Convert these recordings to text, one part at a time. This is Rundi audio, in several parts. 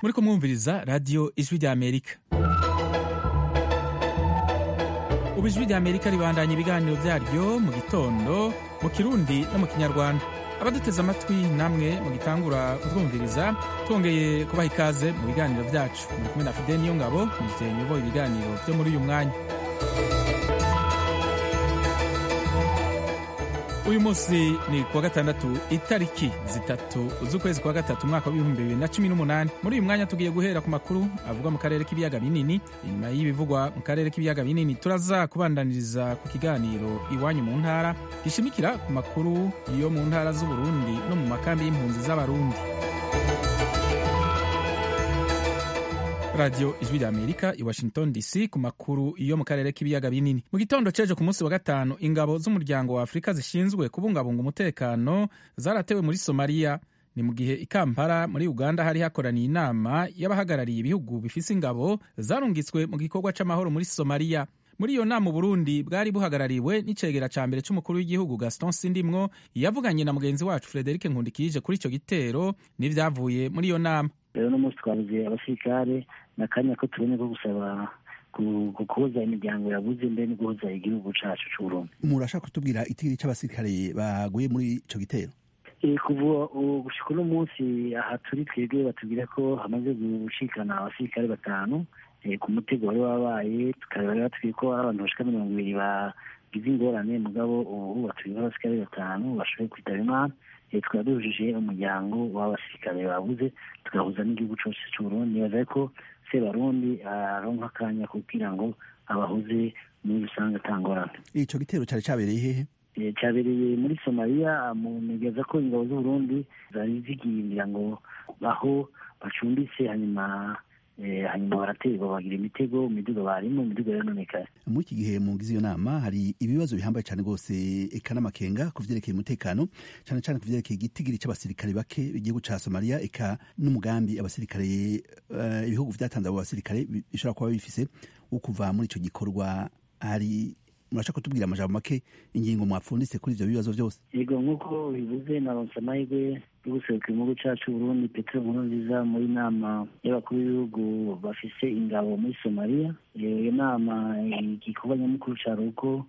muri kumwumviriza radiyo ijwi rya amerika ubu ijwi rya amerika ribandanya ibiganiro byaryo mu gitondo mu kirundi no mu kinyarwanda abaduteze amatwi namwe mu gitangura kutwumviriza twongeye kubaha ikaze mu biganiro byacu muri kumwe na fide niyo ngabo mujye nyoboye ibiganiro byo muri uyu mwanya uyu munsi ni kuwa gatandatu itariki zitatu z'ukwezi kwa gatatu umwaka w'ibihumbi bibiri na cumi n'umunani muri uyu mwanya tugiye guhera ku makuru avugwa mu karere k'ibiyaga binini inyuma y'ibivugwa mu karere k'ibiyaga binini turaza kubandaniriza ku kiganiro iwanyu mu ntara gishimikira ku makuru yo mu ntara z'uburundi no mu makambi y'impunzi z'abarundi radiyo ijwi rya amerika i washington dc ku makuru yo mu karere k'ibiyaga binini mu gitondo cejo ku munsi wa gatanu ingabo z'umuryango wa afurika zishinzwe kubungabunga umutekano zaratewe muri somaliya ni mu gihe i kampala muri uganda hari hakoraniye inama y'abahagarariye ibihugu bifise ingabo zarungitswe mu gikorwa c'amahoro muri somaliya muri iyo nama uburundi bwari buhagarariwe n'icegera ca mbere c'umukuru w'igihugu gaston sindimwo yavuganye na mugenzi wacu frederic nkundikije kuri ico gitero n'ivyavuye muri iyo nama rero no munsi twabuze abasirikare n'akanya ko tubone ko gusaba guhuza imiryango yabuze mbere no guhuza igihugu cacu c'uburundi murashaka kutubwira itigiri c'abasirikare baguye muri ico gitero kuva gushika uno munsi aha turi twebwe batubwira ko hamaze gushikana abasirikare batanu ku mutego wari wabaye tukaba batubwiye ko ari abantu bashika mirongo ibiri bagize ingorane mugabo ubu batubwira abasirikare batanu bashoboye kwitaba imana tukaba duhujije umuryango w'abasirikare babuze tugahuza n'igihugu cyose cy'uburundi nibaza ko sebarundi aronka akanya kugira ngo abahuze muri rusange atangorane ico gitero cari cabereye hehe cyabereye muri somaliya nigeza ko ingabo z'uburundi zari zigiyindira ngo aho bacumbitse hanyuma hanyuma baraterwa bagira imitego imiduga barimo imiduga yarononekaye muri iki gihe mugize iyo nama hari ibibazo bihambaye cyane rwose eka n'amakenga ku vyerekeye umutekano cyane cyane ku vyerekeye igitigiri c'abasirikare bake igihugu ca somaliya eka n'umugambi abasirikare uh, ibihugu vyatanze abo basirikare bishobora kuba bifise wo kuva muri ico gikorwa hari murashaka kutubwira amajambo make ingingo mwapfunditse kuri ivyo bibazo vyose yego nk'uko bivuze naronse amahirwe yo guseruka igihugu cacu burundi petero nkurunziza muri nama y'abakuru b'ibihugu bafise ingabo muri somaliya iyo nama igikorwa nyamukuru cari uko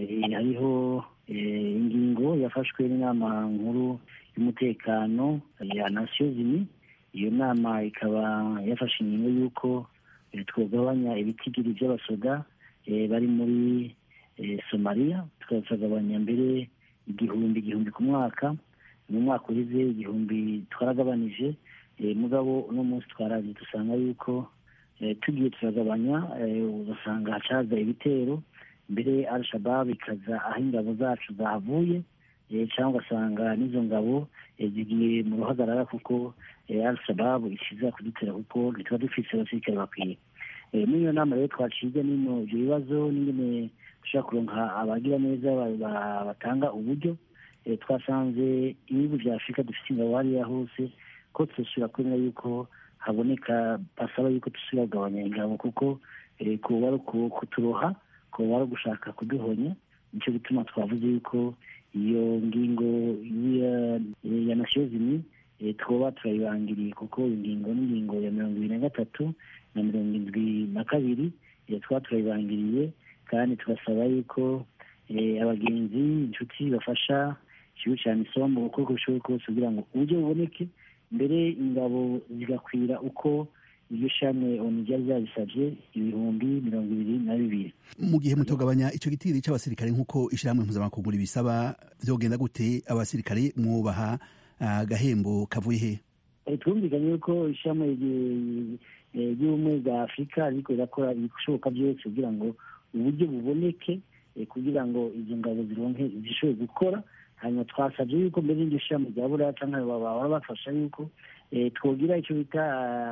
hariho ingingo yafashwe n'inama nkuru y'umutekano ya nasiyo zini iyo nama ikaba yafashe ingingo y'uko twogabanya ibitigiri vy'abasoda bari muri somaliya tukagabanya mbere igihumbi igihumbi ku mwaka mu mwaka uheze igihumbi twaragabanije mugabo uno munsi twaraje dusanga yuko tugiye turagabanya ugasanga hacaza ibitero mbere al-shabab ikaza aho ingabo zacu zahavuye cyangwa ugasanga n'izo ngabo zigiye mu ruhagarara kuko al-shabab ishiza kudutera kuko ntituba dufise abasirikare bakwiye muri iyo nama rero twaciga nino ibyo bibazo n'ingene dushobora kuronka abagira neza batanga uburyo twasanze ibihugu vya afurika dufite ingabo hariya hose ko tudasubira kwemera yuko haboneka basaba yuko dusubira kugabanya ingabo kuko kuba ari kuturoha kuba ari ugushaka kuduhonya nicyo gituma twavuze yuko iyo ngingo ya nasiyo zimwe twoba turayibangiriye kuko iyo ngingo n'ingingo ya mirongo ibiri na gatatu na mirongo indwi na kabiri twaba turayibangiriye kandi tugasaba yuko abagenzi inshuti bafasha ikigo cya misombo uko bishoboye kose kugira ngo uburyo buboneke mbere ingabo zigakwira uko iryo shami onu ryari ryabisabye ibihumbi mirongo ibiri na bibiri mu gihe mutogabanya ico gitigiri c'abasirikare nk'uko ishirahamwe mpuzamakungu bisaba vyogenda gute abasirikare mwubaha agahembo kavuye he twumvikanye yuko ishami ry'ubumwe bwa afurika ariko rirakora ibishoboka byose kugira ngo uburyo buboneke kugira ngo izo ngabo zironke zishobore gukora hanyuma twasabye yuko mbere y'iryo shami rya buriya cyangwa bahora bafasha yuko twogira icyo bita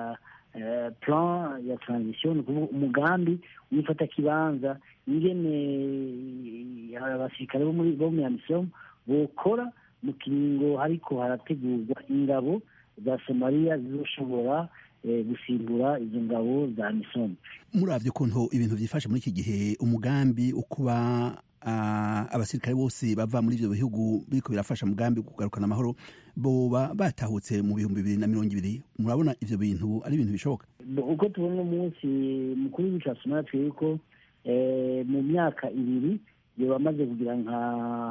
plan ya transition ni ukuvuga umugambi wifata kibanza ingene abasirikare bo muri bo muri amisom bokora mu kiringo hariko harategurwa ingabo za somaliya zizoshobora gusimbura izo ngabo za misomo muravye ukuntu ibintu vyifashe muri iki gihe umugambi wo kuba abasirikare bose bava muri ivyo bihugu biriko birafasha mugambi kugarukana amahoro boba batahutse mu bihumbi bibiri na mirongo ibiri murabona ivyo bintu ari ibintu bishoboka uko tubona umunsi mukuru w'igihugu ca somaliya twebwe ko mu myaka ibiri yoba amaze kugira nka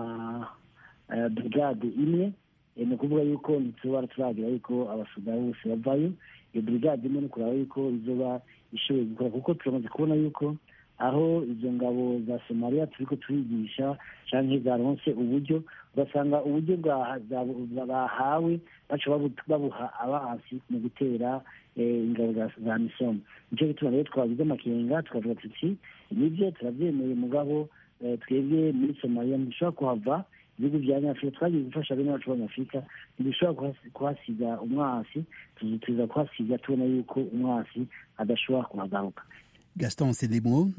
brigade imwe ni ukuvuga yuko ntitubara turagira yuko abasoda bose bavayo iyo brigade imwe ni kuraba yuko izoba ishoboye gukora kuko turamaze kubona yuko aho izo ngabo za somaliya turiko turigisha canke zaronse uburyo ugasanga uburyo bahawe baca babuha abansi mu gutera ingabo za misomo nico gituma rero twagize amakenga tukavuga tuti nivyo turavyemeye mugabo twebwe muri somaliya ntidushobora kuhava ibihugu vya nyafurika twagiye gufasha bene bacu b'abanyafurika ntidushobora kuhasiga umwasi tuza kuhasiga tubona yuko umwasi adashobora kuhagaruka gaston sedimo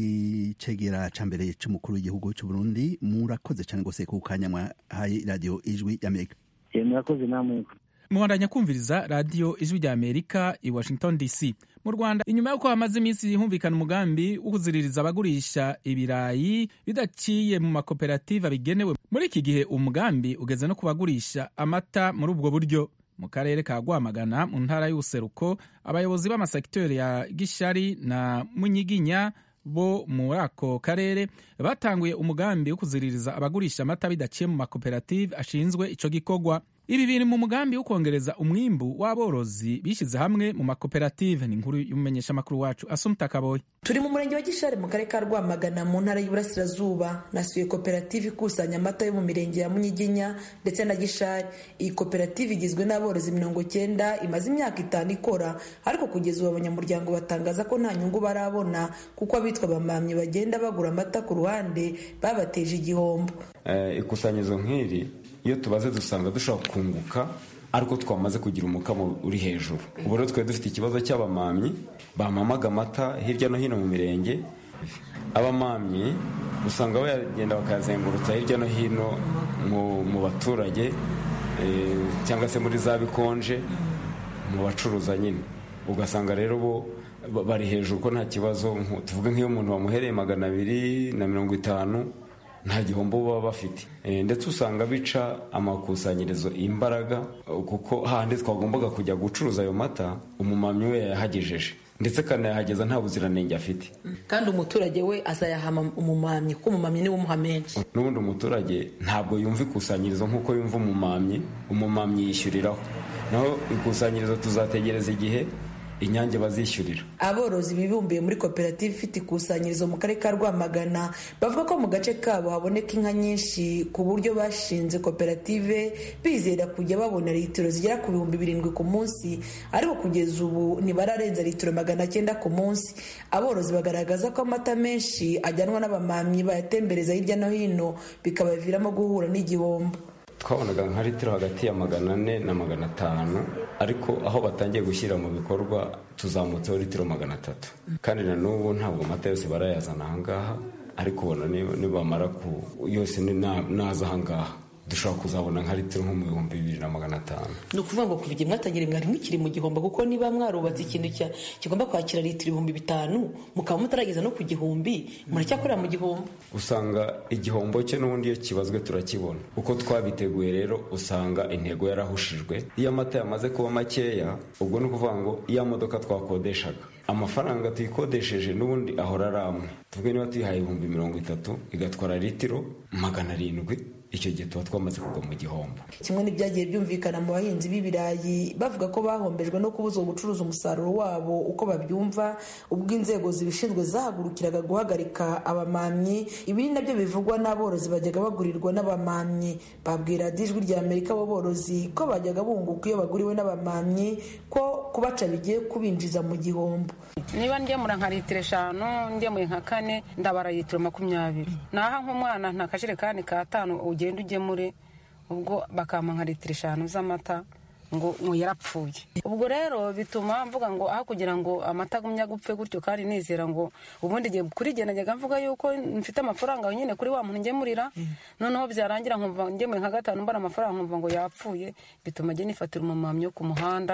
icegera ca mbere c'umukuru w'igihugu c'uburundi murakoze cane gose ku kanya mwahaye radiyo ijwi y'amerika murakoze namwe muhandanya kumviriza radiyo ijwi rya amerika i washington dc mu rwanda inyuma y'uko hamaze iminsi humvikana umugambi wo kuziririza abagurisha ibirayi bidaciye mu makoperative abigenewe muri iki gihe umugambi ugeze no ku bagurisha amata muri ubwo buryo mu karere ka rwamagana mu ntara y'ubuseruko abayobozi b'amasekiteri ya gishari na munyiginya bo muri ako karere batanguye umugambi wo kuziririza abagurisha amata bidaciye mu makoperative ashinzwe ico gikorwa ibi biri mu mugambi wo kongereza umwimbu w'aborozi bishyize hamwe mu makoperative ni inkuru y'umumenyeshamakuru wacu asumta kaboyi turi mu murenge wa gishari mu karere ka rwamagana mu ntara y'uburasirazuba nasuye koperative ikusanya amata yo mu mirenge ya munyiginya ndetse na gishari iyi koperative igizwe n'aborozi mirongo cyenda imaze imyaka itanu ikora ariko kugeza ubu abanyamuryango batangaza ko nta nyungu barabona kuko abitwa abamamyi bagenda bagura amata ku ruhande babateje igihombo ikusanyirizo nk'iri iyo tubaze dusanga dushobora kunguka ariko twamaze kugira umukamo uri hejuru ubu rero twari dufite ikibazo cy'abamamyi bamamaga amata hirya no hino mu mirenge abamamyi usanga bagenda bakayazengurutsa hirya no hino mu baturage cyangwa se muri za bikonje mu bacuruza nyine ugasanga rero bo bari hejuru ko nta kibazo tuvuge nk'iyo umuntu wamuhereye magana abiri na mirongo itanu nta gihombo baba bafite ndetse usanga bica amakusanyirizo imbaraga kuko hahandi twagombaga kujya gucuruza ayo mata umumamyi we yayahagejeje ndetse akanayahageza nta buziranenge afite kandi umuturage we azayahama umumamyi kuko umumamyi niwe umuha menshi n'ubundi umuturage ntabwo yumva ikusanyirizo nk'uko yumva umumamyi umumamyi yishyuriraho naho ikusanyirizo tuzategereza igihe inyange bazishyurira aborozi bibumbiye muri koperative ifite ikusanyirizo mu karere ka rwamagana bavuga ko mu gace kabo haboneka inka nyinshi ku buryo bashinze koperative bizera kujya babona litiro zigera ku bihumbi birindwi ku munsi ariko kugeza ubu ntibararenza litiro magana cyenda ku munsi aborozi bagaragaza ko amata menshi ajyanwa n'abamamyi bayatembereza hirya no hino bikabaviramo guhura n'igihombo twabonaga nka litiro hagati ya magana ane na magana atanu ariko aho batangiye gushyira mu bikorwa tuzamutseho litiro magana atatu kandi na n'ubu ntabwo amata yose barayazana ahangaha ariko ubona nibamara ku yose naza ahangaha dushobora kuzabona nka litiro nko mu bihumbi bibiri na magana atanu ni ukuvuga ngo kuva igihe mwatangira mwari mukiri mu gihombo kuko niba mwarubatse ikintu kigomba kwakira litiro ibihumbi bitanu mukaba mutarageza no ku gihumbi muracyakorera mu gihombo usanga igihombo cye n'ubundi iyo kibazwe turakibona uko twabiteguye rero usanga intego yarahushijwe iyo amata yamaze kuba makeya ubwo ni ukuvuga ngo iya modoka twakodeshaga amafaranga tuyikodesheje n'ubundi ahora ari amwe tuvuge niba tuyihaye ibihumbi mirongo itatu igatwara litiro magana arindwi icyo gihe tuba twamaze kugwa mu gihombo kimwe n'ibyagiye byumvikana mu bahinzi b'ibirayi bavuga ko bahombejwe no kubuzwa gucuruza umusaruro wabo uko babyumva ubwo inzego zibishinzwe zahagurukiraga guhagarika abamamyi ibi ni nabyo bivugwa n'aborozi bajyaga bagurirwa n'abamamyi babwira ijwi rya amerika abo borozi ko bajyaga bunguka iyo baguriwe n'abamamyi ko kubaca bigiye kubinjiza mu gihombo niba ngemura nka litiro eshanu ngemuye nka kane ndabara litiro makumyabiri naha nk'umwana nta kajerekani k'atanu ugenda ugemure ubwo bakampa nka litiro eshanu z'amata ngo ngo yarapfuye ubwo rero bituma mvuga ngo aho kugira ngo amata agumye agupfe gutyo kandi nizera ngo ubundi gihe kuri jye najyaga mvuga yuko mfite amafaranga nyine kuri wa muntu ngemurira noneho byarangira nkumva ngemuye nka gatanu mbara amafaranga nkumva ngo yapfuye bituma njye nifatira umumamyi wo ku muhanda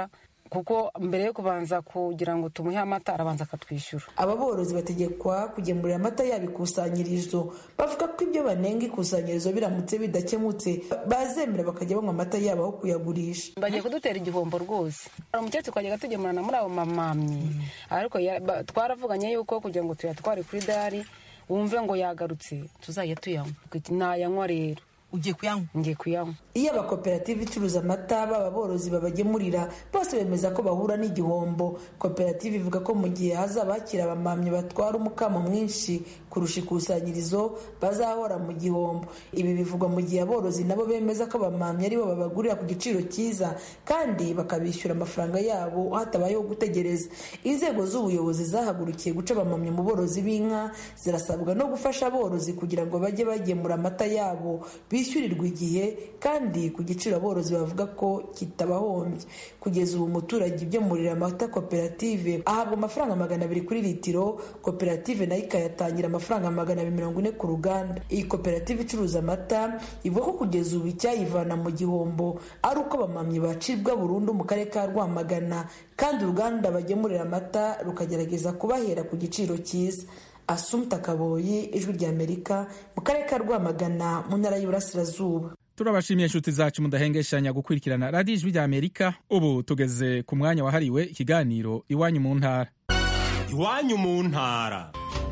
kuko mbere yo kubanza kugira ngo tumuhe amata arabanza akatwishyura aba borozi bategekwa kugemurira amata yabo ikusanyirizo bavuga ko ibyo banenga ikusanyirizo biramutse bidakemutse bazemera bakajya banywa amata yabo aho kuyagurisha bagiye kudutera igihombo rwose hari umukecuru twajyaga tugemurana muri abo mamamyi ariko twaravuganye yuko kugira ngo tuyatware kuri dari wumve ngo yagarutse tuzajya tuyanywa ntayanywa rero ugiye kuyanywa ngiye kuyanywa iyo abakoperative icuruza amata baba borozi babagemurira bose bemeza ko bahura n'igihombo koperative ivuga ko mu gihe hazaba hakiri abamamyi batwara umukamo mwinshi kurusha ikusanyirizo bazahora mu gihombo ibi bivugwa mu gihe aborozi nabo bemeza ko abamamyi aribo babagurira ku giciro cyiza kandi bakabishyura amafaranga yabo hatabayeho gutegereza inzego z'ubuyobozi zahagurukiye guca abamamyi mu borozi b'inka zirasabwa no gufasha aborozi kugira ngo bajye bagemura amata yabo bishyurirwa igihe kandi ku giciro aborozi bavuga ko kitabahombye kugeza ubu umuturage ugemurira amata koperative ahabwa amafaranga magana abiri kuri litiro koperative nayo ikayatangira amafaranga magana abiri mirongo ine ku ruganda iyi koperative icuruza amata ivuga ko kugeza ubu icyayivana mu gihombo ari uko abamamyi bacibwa burundu mu karere ka rwamagana kandi uruganda bagemurira amata rukagerageza kubahera ku giciro cyiza asumta kaboyi ijwi ry'amerika mu karere ka rwamagana mu ntara y'uburasirazuba turabashimiye inshuti zacu mudahengeshanya gukurikirana radiyo ijwi ry'amerika ubu tugeze ku mwanya wahariwe ikiganiro iwanyu mu ntara iwanyu mu ntara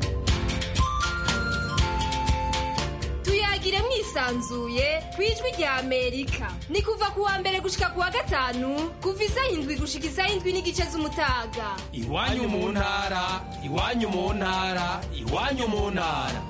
tuyagire mwisanzuye ku ijwi rya amerika ni kuva ku wa mbere gushika ku wa gatanu kuva isaha indwi gushika isaha indwi n'igice z'umutaga iwanyu mu ntara iwanyu mu ntara iwanyu mu ntara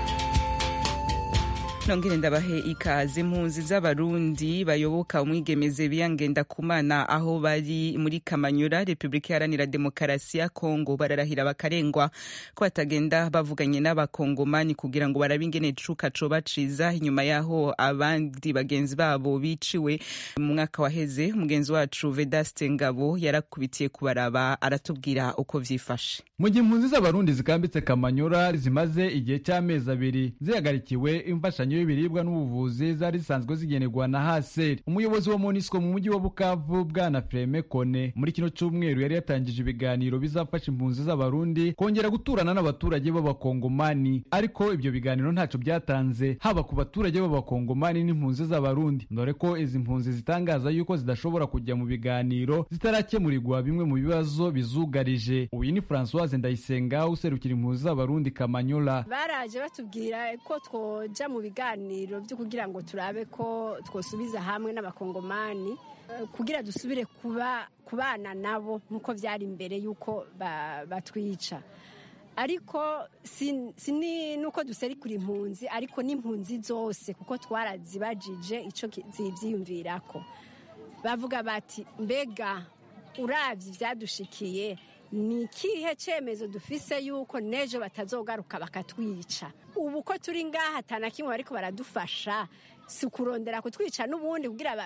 nongere ndabahe ikaze impunzi z'abarundi bayoboka umwigemeze biyangenda kumana aho bari muri kamanyura repubulika iharanira demokarasi ya kongo bararahira bakarengwa ko batagenda bavuganye n'abakongomani kugira ngo barabe ingene icuka coba ciza inyuma yaho abandi bagenzi babo biciwe mu mwaka waheze umugenzi wacu vedaste ngabo yarakubitiye kubaraba aratubwira uko vyifashe mu gihe impunzi z'abarundi zikambitse kamanyura zimaze igihe cy'amezi abiri zihagarikiwe imfashanyo y'ibiribwa n'ubuvuzi zari zisanzwe zigenerwa na haseri umuyobozi wa monisco mu mujyi wa bukavu bwana freme kone muri kino cyumweru yari yatangije ibiganiro bizafasha impunzi z'abarundi kongera guturana n'abaturage b'abakongomani ariko ibyo biganiro ntacyo byatanze haba ku baturage b'abakongomani n'impunzi z'abarundi dore ko izi mpunzi zitangaza yuko zidashobora kujya mu biganiro zitarakemurirwa bimwe mu bibazo bizugarije uyu ni francoise ndayisenga userukira impunzi z'abarundi kamanyola baraje batubwira ko twoja mu biganiro byo kugira ngo turabe ko twosubiza hamwe n'abakongomani kugira dusubire kuba kubana nabo nk'uko byari mbere y'uko batwica ariko si nuko duserikura impunzi ariko n'impunzi zose kuko twarazibajije icyo zibyiyumvira ko bavuga bati mbega urabye ibyadushikiye ni ikihe cyemezo dufise yuko n'ejo batazogaruka bakatwica ubu ko turi ngaha atana kimwe ariko baradufasha si ukurondera kutwica n'ubundi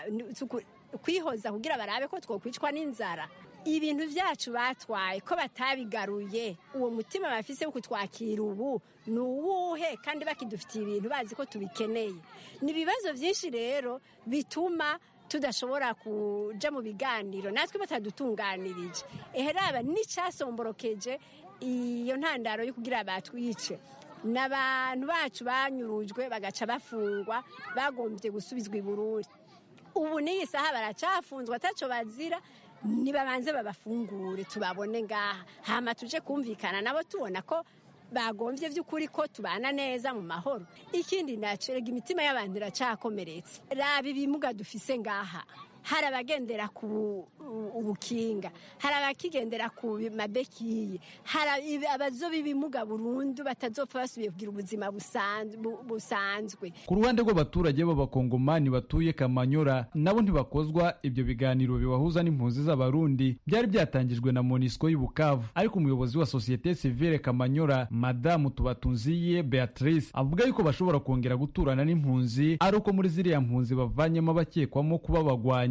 kwihoza kugira barabe ko twokwicwa n'inzara ibintu byacu batwaye ko batabigaruye uwo mutima bafise wo kutwakira ubu ni uwuhe kandi bakidufitiye ibintu bazi ko tubikeneye ni ibibazo byinshi rero bituma tudashobora kuja mu biganiro natwe batadutunganirije eheraba n'icyasomborokeje iyo ntandaro yo kugira batwice n'abantu bacu banyurujwe bagaca bafungwa bagombye gusubizwa i burundi ubu n'iyi saha baracafunzwe ataco bazira nibabanze babafungure tubabone ngaha hama tuje kumvikana nabo tubona ko bagombye by'ukuri ko tubana neza mu mahoro ikindi nacyo rega imitima y'abantu iracakomeretse raba ibimuga dufise ngaha hari abagendera ku ubukinga hari abakigendera ku mabekiye hari abazoba ibimuga burundu batazopfa basubiye kugira ubuzima busanzwe ku ruhande rw'abaturage b'abakongomani batuye kamanyora nabo ntibakozwa ibyo biganiro bibahuza n'impunzi z'abarundi byari byatangijwe na monisco y'ubukavu ariko umuyobozi wa sosiyete sivile kamanyora madamu tubatunziye beatrice avuga yuko bashobora kongera guturana n'impunzi ari uko muri ziriya mpunzi bavanyemo abakekwamo kuba bagwanyi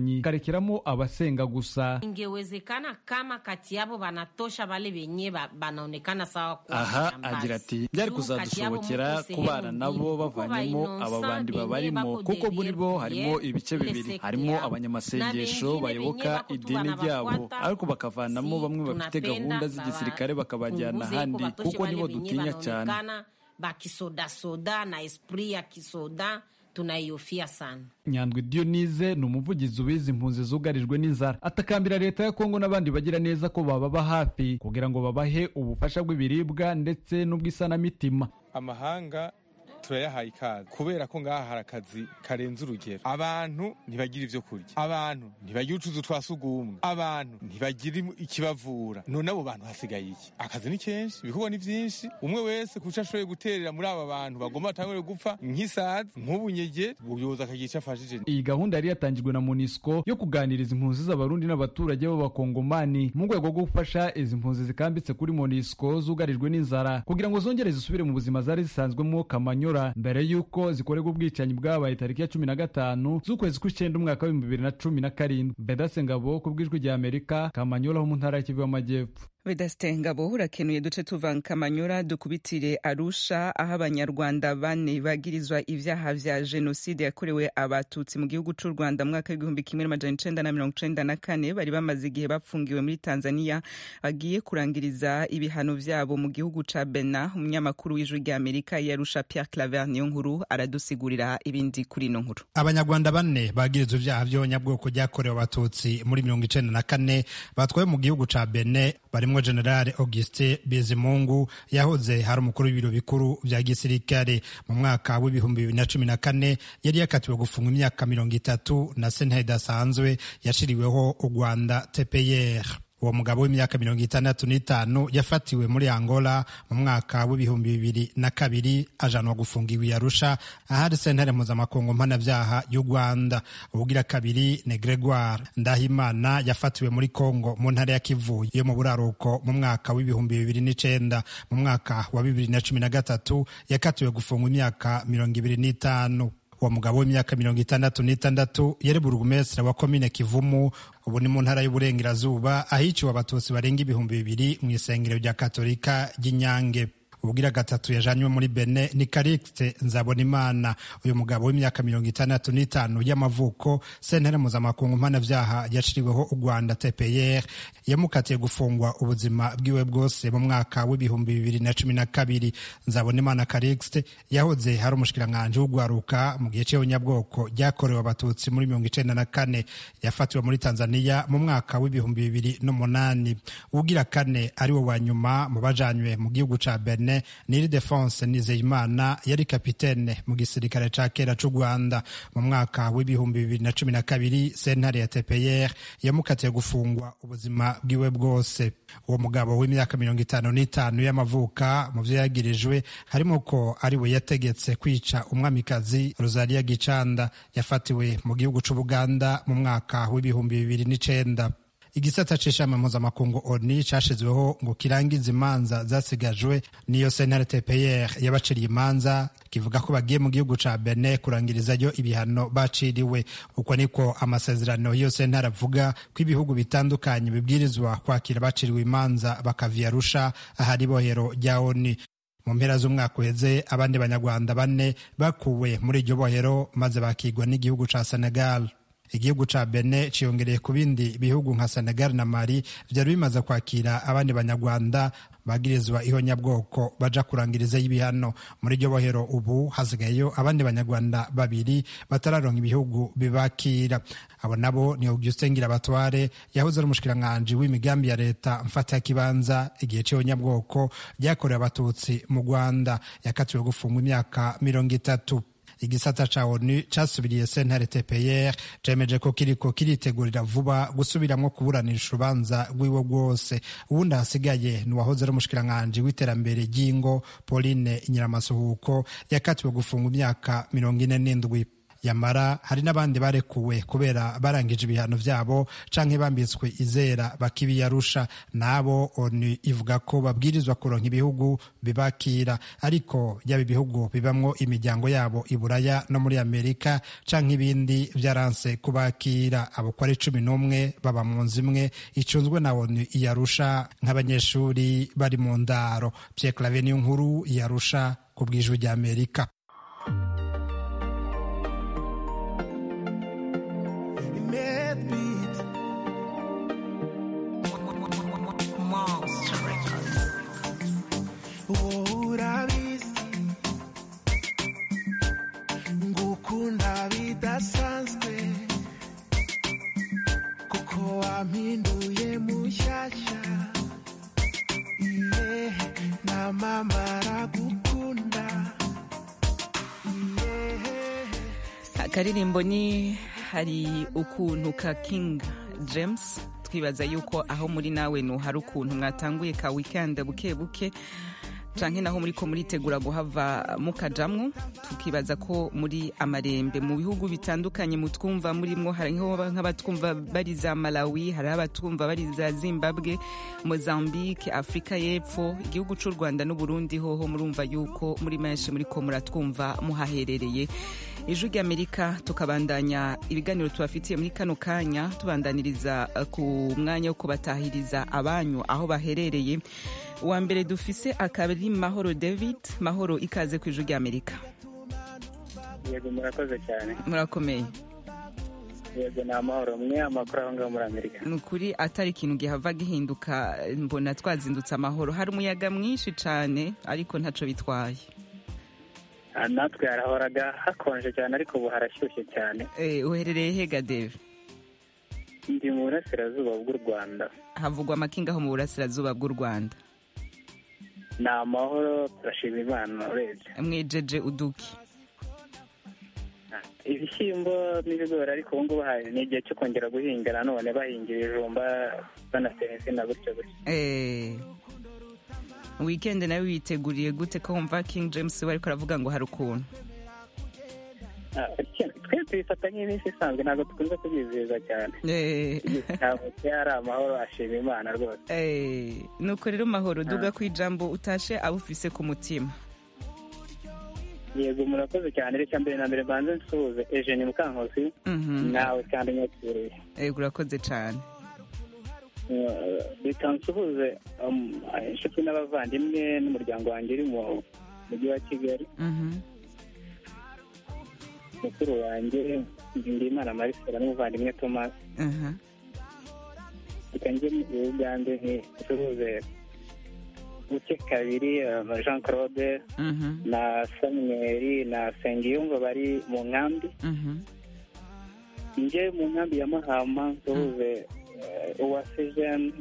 bwicanyi karekeramo abasenga gusa ingewezekana kama kati yabo banatosha bale benye ba, banaonekana sawa kuwa aha majambazi. agira ati byari Juu kati yabo kuzadushobokera muko kubana sehemu nabo mbili. Kuko bavanyemo ba aba bandi innocent babarimo benye bako kuko muri bo derrière harimo prière, ibice ile bibiri sekte harimo yabo. abanyamasengesho Na bengine bayoboka benye bako tu idini ryabo banabafuata, ariko bakavanamo si bamwe bafite tunapenda gahunda z'igisirikare bakabajyana punguze ahandi ko batoshe kuko bale nibo benye dutinya cyane banaonekana bakisodasoda na esprit ya kisoda tunaihofia sana nyandwi dionize ni umuvugizi ubizi impunzi zugarijwe n'inzara atakambira leta ya kongo n'abandi bagira neza ko bababa hafi kugira ngo babahe ubufasha bw'ibiribwa ndetse n'ubw'isanamitima amahanga turayahaye ikaze kubera ko ngaha hari akazi karenze urugero abantu ntibagira ibyo kurya abantu ntibagira utuzu twa sugumwe abantu ntibagira imu- ikibavura none abo bantu hasigaye iki akazi ni kenshi ibikorwa ni byinshi umwe wese kuco ashoboye guterera muri aba bantu bagomba batangure gupfa nk'isazi nk'ubunyege ubuyobozi akagira icyo afashije iyi gahunda yari yatangijwe na monisco yo kuganiriza impunzi z'abarundi n'abaturage b'abakongomani mu rwego rwo gufasha izi mpunzi zikambitse kuri monisco zugarijwe n'inzara kugira ngo zongere zisubire mu buzima zari zisanzwemo kamanyura mbere y'uko zikorerwa ubwicanyi bwabaye tariki ya cumi na gatanu z'ukwezi kw'icyenda umwaka w'ibihumbi bibiri na cumi na karindwi bedase ngabo ku bw'ijwi rya amerika kamanyura ho mu ntara ya kivu y'amajyepfo Vedaste Ngabo urakenuye duce tuva Kamanyura dukubitire Arusha aho abanyarwanda bane bagirizwa ivyaha vya jenoside yakorewe abatutsi mu gihugu c'u Rwanda mu mwaka w'igihumbi kimwe n'amajana icenda na mirongo icenda na kane bari bamaze igihe bapfungiwe muri Tanzania bagiye kurangiriza ibihano vyabo mu gihugu ca Benin umunyamakuru w'ijwi rya Amerika yarusha Pierre Claver niyo nkuru aradusigurira ibindi kuri ino nkuru abanyarwanda bane bagirizwa ibyaha by'abanyabwoko byakorewe abatutsi muri mirongo icenda na kane batwaye mu gihugu ca bene barimwo generale augustin bizimungu yahoze hari umukuru w'ibiro bikuru vya gisirikare mu mwaka w'ibihumbi bibiri na cumi na kane yari yakatiwe gufungwa imyaka mirongo itatu na sentare idasanzwe yashiriweho u rwanda tpr uwo mugabo w'imyaka mirongo itandatu n'itanu yafatiwe muri angola mu mwaka w'ibihumbi bibiri na kabiri ajanwa gufungiwa i arusha ahari sentare mpuzamakungu mpanabyaha y'u rwanda ubugira kabiri ni gregoire ndahimana yafatiwe muri congo mu ntara ya kivu yo mu buraruko mu mwaka w'ibihumbi bibiri n'icenda mu mwaka wa bibiri na cumi na gatatu yakatiwe gufungwa imyaka mirongo ibiri n'itanu uwo mugabo w'imyaka mirongo itandatu n'itandatu yari burugumesitiri wa komine kivumu ubu ni mu ntara y'uburengerazuba ahiciwe abatutsi barenga ibihumbi bibiri mu isengero rya katolika ry'inyange ubugira gatatu yajanywe muri bene ni karikite nzabonimana uyu mugabo w'imyaka mirongo itandatu n'itanu y'amavuko sentare mpuzamakungu mpanabyaha yaciriweho u rwanda tpr yamukatiye gufungwa ubuzima bwiwe bwose mu mwaka w'ibihumbi bibiri na cumi na kabiri nzabonimana karikite yahoze hari umushikiranganji w'ugwaruka mu gihe cy'abanyabwoko ryakorewe abatutsi muri mirongo icenda na kane yafatiwe muri tanzania mu mwaka w'ibihumbi bibiri n'umunani ugira kane ari wo wa nyuma mu bajanywe mu gihugu ca bene niri defense nizeyimana yari kapitene mu gisirikare ca kera c'u rwanda mu mwaka w'ibihumbi bibiri na cumi na kabiri sentare ya tpr yamukatiye gufungwa ubuzima bwiwe bwose uwo mugabo w'imyaka mirongo itanu n'itanu y'amavuka mu vyo yagirijwe harimo ko ari we yategetse kwica umwamikazi rosalia gicanda yafatiwe mu gihugu c'ubuganda mu mwaka w'ibihumbi bibiri n'icenda igisata c'ishami mpuzamakungu oni cashizweho ngo kirangize imanza zasigajwe niyo sentare tpr yabaciriye imanza kivuga ko bagiye mu gihugu ca bene kurangirizayo ibihano baciriwe uko niko amasezerano y'iyo sentare avuga ko ibihugu bitandukanye bibwirizwa kwakira abaciriwe imanza bakavya arusha ahari ibohero rya oni mu mpera z'umwaka uheze abandi banyarwanda bane bakuwe muri iryo bohero maze bakigwa n'igihugu ca senegal igihugu ca bene ciyongereye ku bindi bihugu nka senegal na mali vyari bimaze kwakira abandi banyarwanda bagirizwa ihonyabwoko baja kurangirizayo ibihano muri iryo bohero ubu hasigayeyo abandi banyarwanda babiri batararonka ibihugu bibakira abo nabo ni augustin ngirabatware yahoze ari umushikiranganji w'imigambi ya leta mfata kibanza igihe c'ihonyabwoko ryakorewe abatutsi mu rwanda yakatiwe gufungwa imyaka mirongo itatu igisata ca onu casubiriye sentare tpr cemeje ko kiriko kiritegurira vuba gusubiramwo kuburanisha urubanza rwiwe rwose uwundi hasigaye ni uwahoze ari umushikiranganji w'iterambere ry'ingo pauline nyiramasuhuko yakatiwe gufungwa imyaka mirongo ine n'indwi yamara hari n'abandi barekuwe kubera barangije ibihano vyabo canke bambitswe izera bakibiyarusha nabo onu ivuga ko babwirizwa kuronka ibihugu bibakira ariko yaba ibihugu bibamwo imiryango yabo i buraya no muri amerika canke ibindi vyaranse kubakira abo ko ari cumi n'umwe baba mu nzu imwe icunzwe na onu iyarusha nk'abanyeshuri bari mu ndaro pierre clave niyo nkuru iyarusha ku bw'ijwi ry'amerika urabizi ngukunda bidasanzwe kuko wampinduye mushyashya iye na mama aragukunda akaririmbo ni hari ukuntu ka king james twibaza yuko aho muri nawe nu hari ukuntu mwatanguye ka weekend buke buke canke naho muriko muritegura guhava mukajamwo tukibaza ko muri amarembe mu bihugu bitandukanye mutwumva murimwo hariho nk'abatwumva bari za malawi hari abatwumva bari za zimbabwe mozambique afurika y'epfo igihugu c'u rwanda n'uburundi hoho murumva yuko muri menshi muriko muratwumva muhaherereye ijwi ry'amerika tukabandanya ibiganiro tubafitiye muri kano kanya tubandaniriza ku mwanya wo kubatahiriza abanyu aho baherereye uwa mbere dufise akaba ari mahoro david mahoro ikaze ku ijwi ry'amerika yego murakoze cyane murakomeye yego ni amahoro mwe amakuru aho ngaho muri amerika ni ukuri atari ikintu gihava gihinduka mbona twazindutse amahoro hari umuyaga mwinshi cyane ariko ntaco bitwaye natwe harahoraga hakonje cyane ariko ubu harashyushye cyane uherereye hega deve ndi mu burasirazuba bw'u rwanda havugwa amakinga aho mu burasirazuba bw'u rwanda ni amahoro turashima imana urebye mwejeje uduki ibishyimbo n'ibigori ariko ubu ngubu ni igihe cyo kongera guhinga nanone bahingira ibijumba banatera insina gutyo gutyo wikendi nawe witeguriye gute ko wumva king james we ariko aravuga ngo hari ukuntu twe tubifata nk'iminsi isanzwe ntabwo dukunze kubyizihiza cyane ntabwo ari amahoro ashima imana rwose nuko rero mahoro duga ku ijambo utashe abufise ku mutima yego murakoze cyane reka mbere na mbere mbanze nsuhuze ejeni mukankosi nawe kandi nyakiriye yego urakoze cyane reka nsuhuze inshuti n'abavandimwe n'umuryango wanjye uri mu mujyi wa kigali mukuru wanjye ndimana marisera n'umuvandimwe thomas reka njye mu ugande nsuhuze buke kabiri jean claude na samuel na sengiyumva bari mu nkambi njye mu nkambi ya mahama nsuhuze uwase jene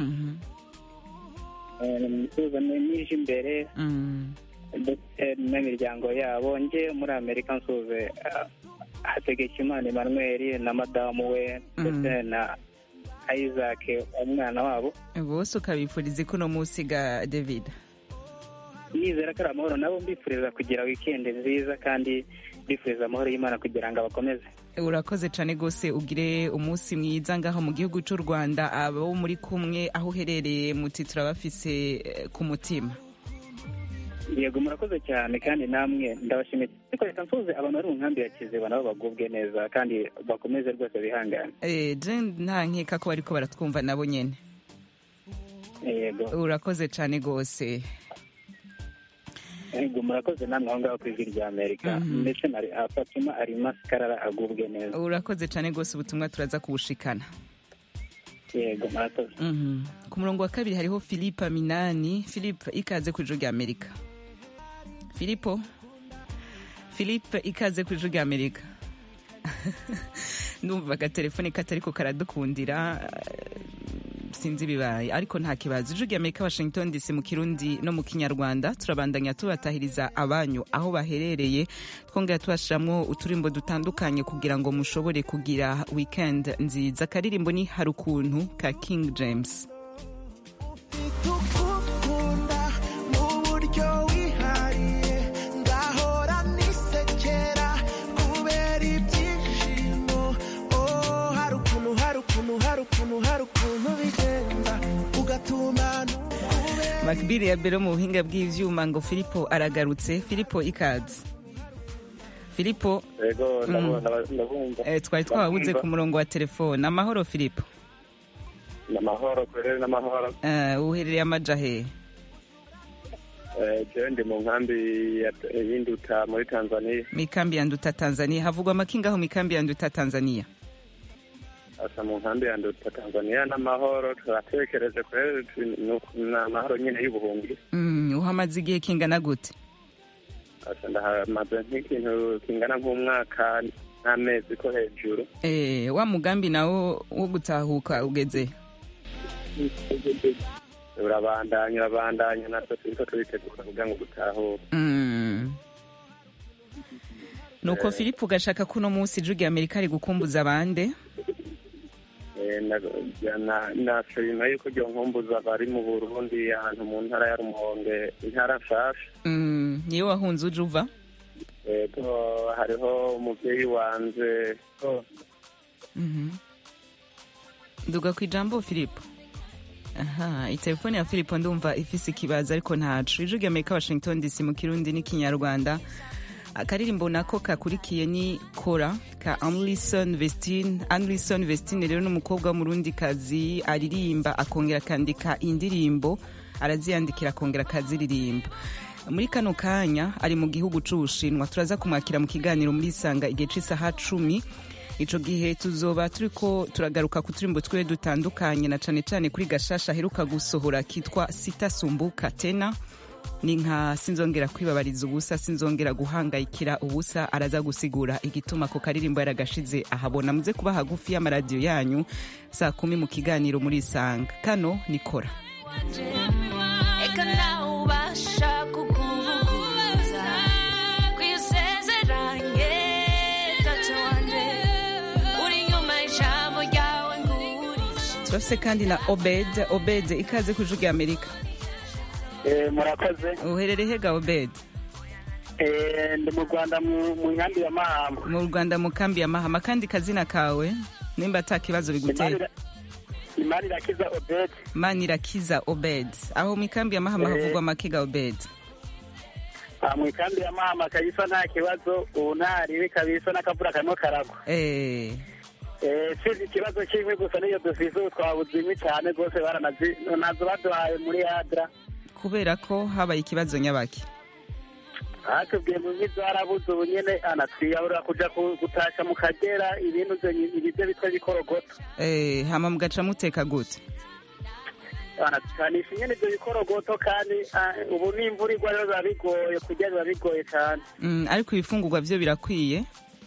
nsuhuza nije imbere ndetse n'imiryango yabo njye muri amerika nsuhuze hategekimana emmanuel na madamu we ndetse na isaac umwana wabo bose ukabifuriza ko uno munsi ga david nizera ko ari amahoro nabo mbifuriza kugira wikendi nziza kandi mbifuriza amahoro y'imana kugira ngo abakomeze urakoze cyane rwose ugire umunsi mwiza ngaho mu gihugu cy'u rwanda abo muri kumwe aho uherereye muti turabafise ku mutima yego murakoze cyane kandi namwe ndabashimiye ariko reka nsuhuze abantu bari mu nkambi ya kiziba nabo bagubwe neza kandi bakomeze rwose bihangane nta nkeka ko bariko baratwumva nabo nyine yego urakoze cyane rwose yego murakoze namwe aho ngaho ku ijwi rya amerika ndetse na fatima ari masikarara agubwe neza urakoze cyane rwose ubutumwa turaza kubushikana yego murakoze ku murongo wa kabiri hariho philippe minani philippe ikaze ku ijwi rya amerika filipo philippe ikaze ku ijwi rya amerika numva agatelefone katari ko karadukundira sinzi ibibaye ariko nta kibazo ijwi rya amerika washington dc mu kirundi no mu kinyarwanda turabandanya tubatahiriza abanyu aho baherereye twongera tubashiramwo uturimbo dutandukanye kugira ngo mushobore kugira weekend nziza akaririmbo ni hari ukuntu ka king james buryo wihariye ngahora nisekera kubera makbiri ya bero mu buhinga bw'ivyuma ngo filipo aragarutse filipo ikaze filipo Ego, Mm. ndabona- ndabumva. eh, twari twabuze ku murongo wa telefone amahoro filipo Ni amahoro kurere n'amahoro Eh, uherereye amaja hehe Eh, jewe ndi mu nkambi ya- y'induta muri tanzania mikambi ya nduta tanzania havugwa amakingaho mikambi ya nduta tanzania asa mu nkambi ya nduta tanzania n'amahoro turatekereje kurere tu- ni uku- ni amahoro nyine y'ubuhungi mm, uhamaze igihe kingana gute asa ndahamaze nk'ikintu kingana nk'umwaka n'amezi ko hejuru eh, wa mugambi nawo wo gutahuka ugeze urabandanya urabandanya natwe turiko turitegura kugira ngo dutahure mm. nuko Eh. filipo ugashaka ko uno munsi ijwi rya amerika ari gukumbuza abande Eh, na- na- nashima yuko ryo nkumbuza bari mu burundi ahantu mu ntara ya rumonge intara nshasha mm, niyo wahunze uje uva ego hariho umuvyeyi wanje Mhm. nduga ku ijambo filipo aha itelefone ya filipo ndumva ifise ikibazo ariko ntacu ijwi rya amerika washington dc mu kirundi n'ikinyarwanda akaririmbo nako kakurikiye ni kora ka anlison vestine anlison vestine rero n'umukobwa w'umurundi kazi aririmba akongera akandika indirimbo araziyandikira akongera akaziririmba muri kano kanya ari mu gihugu c'ubushinwa turaza kumwakira mu kiganiro muri isanga igihe c'isaha cumi ico gihe tuzoba turiko turagaruka ku turimbo twiwe dutandukanye na cane cane kuri gashasha aheruka gusohora kitwa sitasumbuka tena ni nka sinzongera kwibabariza ubusa sinzongera guhangayikira ubusa araza gusigura igituma ko karirimbo yaragashize ahabona muze kuba hagufi y'amaradiyo yanyu saa kumi mu kiganiro muri isanga kano nikora Eka nawe ubasha kukuvuguruza kwisezeranye data wanje uri inyuma y'ijambo ryawe ngurisha turafise kandi na obed obed ikaze ku ijwi rya amerika murakoze uherere hega obed Eh, ndi mu rwanda mu mu nkambi ya mahama mu rwanda mu kambi ya mahama kandi kazina kawe nimba ata kibazo bigutera imana irakiza obedi manirakiza obed aho mu ikambi ya mahama Eh. havugwa amakiga obed Ah, mu ikambi ya mahama kabisa nta kibazo ubu ntaribi kabisa n'akavura karimo karagwa eh Eh, si ikibazo kimwe gusa niyo dufise ubu twabuze inkwi cyane rwose baranazi nazo baduhaye muri adra kubera ko habaye ikibazo nyabaki batubwiye mu nkwi zarabuze ubu nyene anatwiyahurira kuja ku- gutasha mu kagera ibintu vyo- ibivyo bitwa bikorogoto eh hama mugaca muteka gute anatukanisha nyene ivyo bikorogoto kandi ah, ubu n'imvura igwa rero biba bigoye kurya biba bigoye cane mm, ariko ibifungurwa vyo birakwiye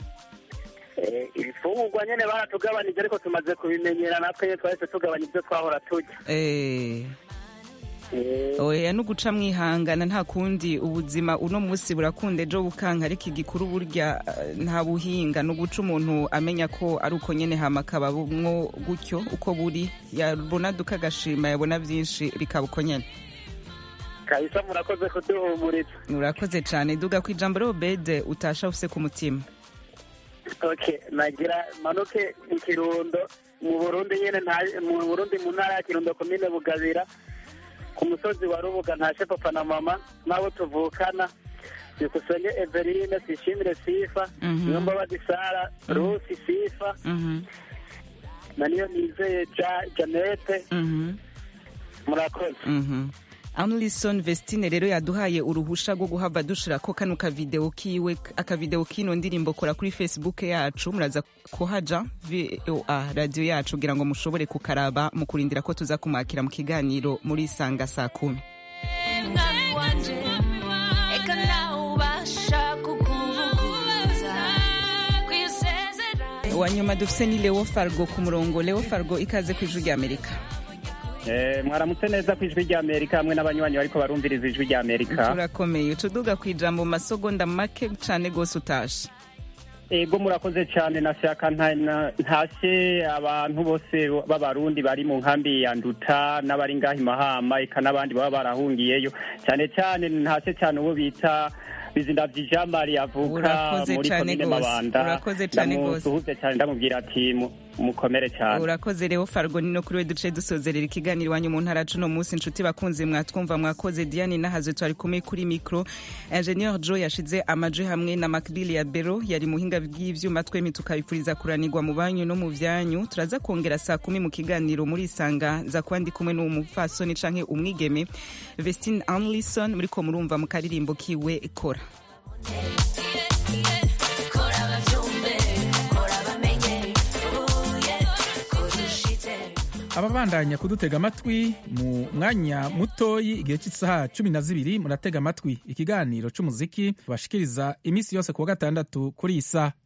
Eh, ibifungurwa nyene baratugabanije ariko tumaze kubimenyera natwe nyene twahise tugabanya ivyo twahora turya eh oya no guca mwihangana nta kundi ubuzima uno munsi burakunda ejo bukanka ariko igikuru burya eh, nta buhinga no guca umuntu amenya ko ari uko nyene hama akabamwo gutyo uko buri yabona duka agashima yabona vyinshi bikaba uko nyene kabisa murakoze kuduhumuriza urakoze cane duga ku ijambo rero bede utasha ufise ku mutima okay nagira manuke mu kirundo mu burundi nyene nta- mu burundi mu ntara ya kirundo komine bugabira ku musozi wa rubuga ntashe papa na mama n'abo tuvukana byukusenge everine sishimire sifa Mhm. niyo mbabazi sara rusi sifa Mhm, na niyo nizeye ja janete mhm, murakoze mhm. Anlison Vestine rero yaduhaye uruhusha rwo guhava dushira ko kano kavideo kiwe akavideo kino ndirimbo kora kuri Facebook yacu muraza kuhaja VOA radio yacu kugira ngo mushobore kukaraba mu kurindira ko tuza kumwakira mu kiganiro muri sanga saa kumi mwami wanje eka nawe ubasha kukuvuguruza kwisezeranye wa nyuma dufise ni Leo Fargo ku murongo Leo Fargo ikaze ku ijwi rya Amerika Eh, mwaramutse neza ku ijwi rya amerika hamwe n'abanywanyi bariko barumviriza ijwi rya amerika turakomeye utuduga ku ijambo mu masogonda make cane gose utashe ego murakoze cyane nashaka nta- na- ntashe abantu bose b'abarundi bari mu nkambi ya nduta n'abari ngaha i mahama eka n'abandi baba barahungiyeyo cyane cyane ntashe cyane uwo bita bizindavyi jean marie avuka Urakoze muri cane komine gose. mabanda Urakoze cane gose. ndamusuhuze cyane ndamubwira ati mu- mukomere cyane urakoze rero fargo ni no kuri we duce dusozerera ikiganiro iwanyu mu ntara cuno munsi inshuti bakunze mwatwumva mwakoze diane nahazwe twari kumwe kuri mikro ingenieur joe yashize amaje hamwe na macbili ya bero yari muhinga bw'ivyuma twemi tukabipfuriza kuranirwa mu banyu no mu vyanyu turaza kongera saa kumi mu kiganiro muri isanga za kuba ndi kumwe n'umupfasoni canke umwigeme vestine anlison muriko murumva mu karirimbo kiwe kora kora bavyumve kora bamenye uye kudushitse ababandanya kudutega amatwi mu mwanya mutoyi igihe cy'isaha cumi na zibiri muratega amatwi ikiganiro c'umuziki bashikiriza iminsi yose ku wa gatandatu kuri iyi saha